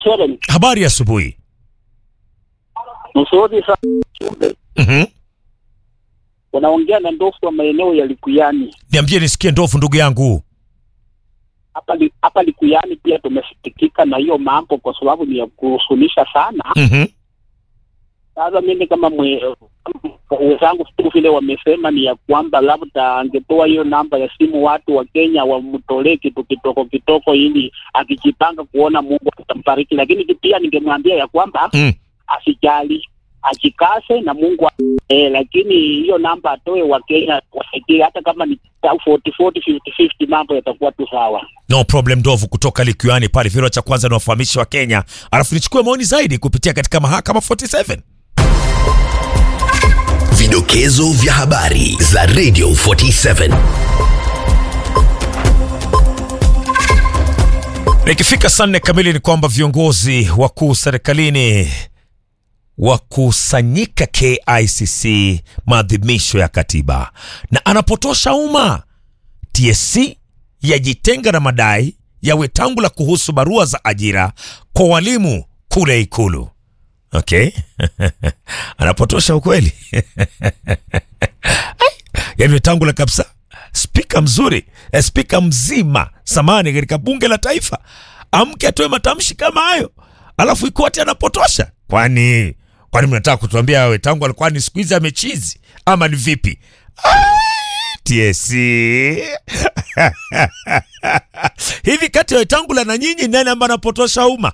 Seven. Habari ya asubuhi. Msuri sana. Mhm. Wanaongea na ndofu wa maeneo ya Likuyani. Niambie nisikie ndovu ndugu yangu. Hapa li, hapa Likuyani pia tumesikitika na hiyo mambo kwa sababu ni ya kuhusunisha sana. Mhm. Sasa mimi kama mwe- wenzangu tu vile wamesema ni ya kwamba labda angetoa hiyo namba ya simu watu wa Kenya wamtolee kitu kitoko kitoko, ili akijipanga kuona Mungu atambariki. Lakini pia ningemwambia ya kwamba Mm. asijali, ajikase na Mungu eh, lakini hiyo namba atoe wa Kenya wasaidie, hata kama ni 40 40 50 50, mambo yatakuwa tu sawa. No problem ndovu kutoka Likuyani pale Viro cha kwanza ni wafahamishi wa Kenya. Alafu nichukue maoni zaidi kupitia katika mahakama 47. Vidokezo vya habari za Radio 47. Na ikifika saa nne kamili ni kwamba viongozi wakuu serikalini wakusanyika KICC maadhimisho ya katiba, na anapotosha umma. TSC yajitenga na madai ya Wetangula kuhusu barua za ajira kwa walimu kule Ikulu. Okay, anapotosha ukweli yaani Wetangula kabisa, spika mzuri eh, spika mzima samani katika bunge la taifa amke atoe matamshi kama hayo, alafu Ikuati anapotosha. Kwani kwani mnataka kutuambia Wetangula kwani siku hizi amechizi ama ni vipi? Ah, TSC hivi kati ya Wetangula na nyinyi nani ambaye anapotosha umma?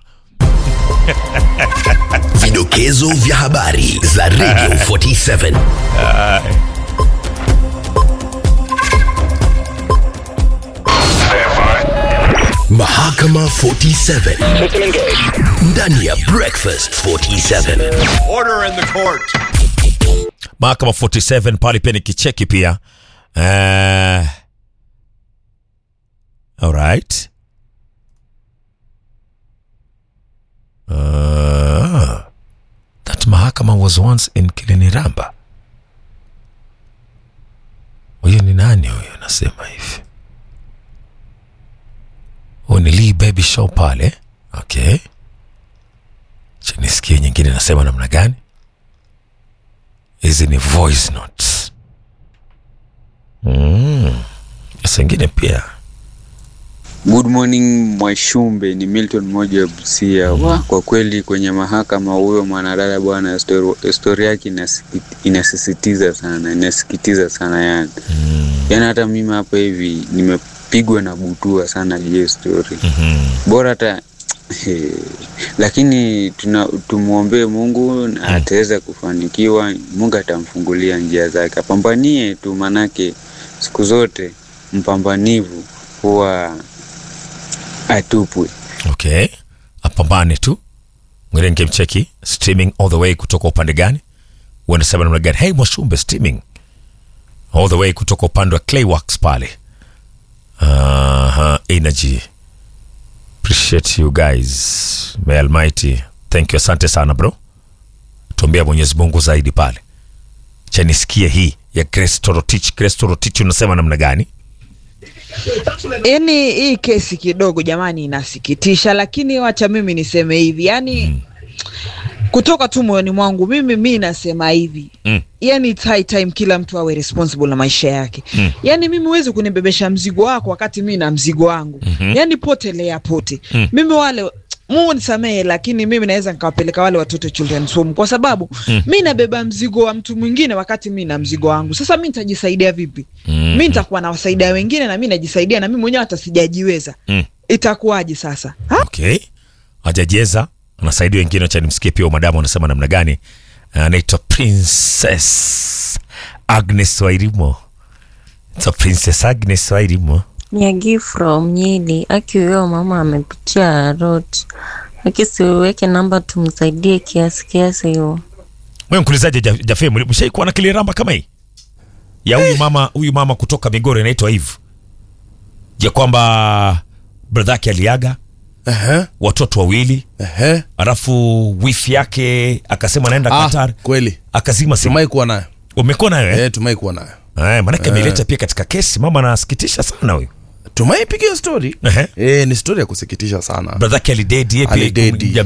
Vidokezo vya habari za Radio 47. Mahakama 47 ndani ya Breakfast 47. Order in the court. Mahakama 47 pale pia ni kicheki pia. Uh, alright. Uh, that mahakama was once in Kiliniramba. Huyo ni nani huyo anasema hivi? Huyu ni Lee Baby Show pale. Okay. Cha nisikie nyingine nasema namna gani? hizi ni voice notes mm. Sasa ingine pia Good morning Mwashumbe, ni Milton mmoja wa Busia. Wa, kwa kweli kwenye mahakama huyo mwanadada bwana, histori- historia yake inasiki- inasisitiza sana, inasikitiza sana yani yani, hata mimi hapa hivi nimepigwa na butua sana hiyo story bora hata lakini tuna tumwombee Mungu na ataweza kufanikiwa. Mungu atamfungulia njia zake, apambanie tu, manake siku zote mpambanivu huwa atupwe. okay, apambane tu. Mwingine ningemcheki streaming all the way kutoka upande gani? Wanasema namna gani? Hey Mwashumbe, streaming all the way kutoka upande wa Clayworks pale. Aha, energy appreciate you guys, may Almighty thank you, asante sana bro. Tuombea Mwenyezi Mungu zaidi pale. Cha nisikie hii ya Grace Torotich. Grace Torotich unasema namna gani? Yaani hii kesi kidogo jamani inasikitisha, lakini wacha mimi niseme hivi, yaani kutoka tu moyoni mwangu mimi mi nasema hivi Mm. yani it's high time kila mtu awe responsible na maisha yake Mm. yani mimi huwezi kunibebesha mzigo wako wakati mi na mzigo wangu Mhm. yani potelea pote Mm. mimi wale Mungu nisamehe, lakini mimi naweza nikawapeleka wale watoto children's home kwa sababu Mm. mi nabeba mzigo wa mtu mwingine wakati mi na mzigo wangu. Sasa mi nitajisaidia vipi? Mm. Mi nitakuwa nawasaidia wengine na mi najisaidia na mi mwenyewe hata sijajiweza, Mm. itakuwaje sasa ha? Okay, hajajeza anasaidia wengine. Acha nimsikie pia madamu anasema namna gani. Anaitwa Princess Agnes Wairimo. It's a Princess Agnes Wairimo. Nyagi from Nyili. Aki huyo mama amepitia road. Aki siweke namba tumsaidie kiasi kiasi hiyo. Wewe mkulizaje Ja- Jafe, mshaikuwa na kiliramba kama hii ya huyu mama huyu mama kutoka Migori anaitwa Eve, ya kwamba brother yake aliaga Ehe, watoto wawili, ehe. alafu wifi yake akasema anaenda Ah, Qatar, kweli akazima simu. tumai kuwa nayo Umekuwa nayo eh? eh, tumai kuwa nayo Eh, maanake ameleta pia katika kesi. Mama anasikitisha sana huyu. tumaipiga hiyo story Ehe. eh, ni story ya kusikitisha sana bradhake alidedi ye pia Alidedi.